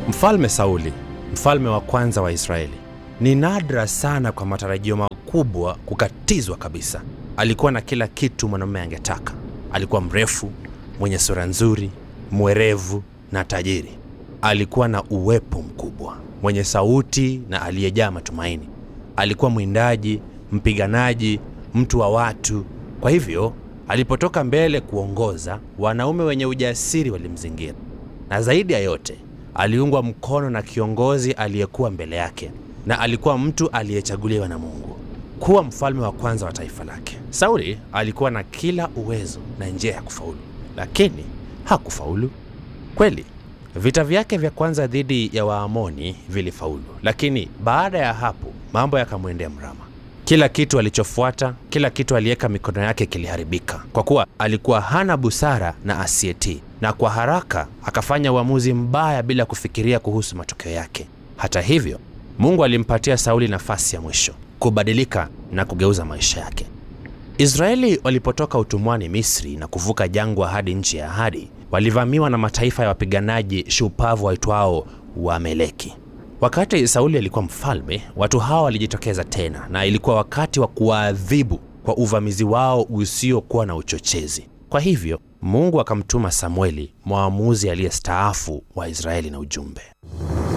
Mfalme Sauli, mfalme wa kwanza wa Israeli, ni nadra sana kwa matarajio makubwa kukatizwa kabisa. Alikuwa na kila kitu mwanamume angetaka. Alikuwa mrefu, mwenye sura nzuri, mwerevu na tajiri. Alikuwa na uwepo mkubwa, mwenye sauti na aliyejaa matumaini. Alikuwa mwindaji, mpiganaji, mtu wa watu. Kwa hivyo alipotoka mbele kuongoza, wanaume wenye ujasiri walimzingira, na zaidi ya yote aliungwa mkono na kiongozi aliyekuwa mbele yake, na alikuwa mtu aliyechaguliwa na Mungu kuwa mfalme wa kwanza wa taifa lake. Sauli alikuwa na kila uwezo na njia ya kufaulu, lakini hakufaulu kweli. Vita vyake vya kwanza dhidi ya Waamoni vilifaulu, lakini baada ya hapo mambo yakamwendea mrama. Kila kitu alichofuata, kila kitu aliweka mikono yake kiliharibika, kwa kuwa alikuwa hana busara na asiyetii, na kwa haraka akafanya uamuzi mbaya bila kufikiria kuhusu matokeo yake. Hata hivyo, Mungu alimpatia Sauli nafasi ya mwisho kubadilika na kugeuza maisha yake. Israeli walipotoka utumwani Misri na kuvuka jangwa hadi nchi ya ahadi, walivamiwa na mataifa ya wapiganaji shupavu waitwao Waameleki. Wakati Sauli alikuwa mfalme, watu hawa walijitokeza tena, na ilikuwa wakati wa kuwaadhibu kwa uvamizi wao usiokuwa na uchochezi. Kwa hivyo Mungu akamtuma Samueli, mwamuzi aliyestaafu wa Israeli, na ujumbe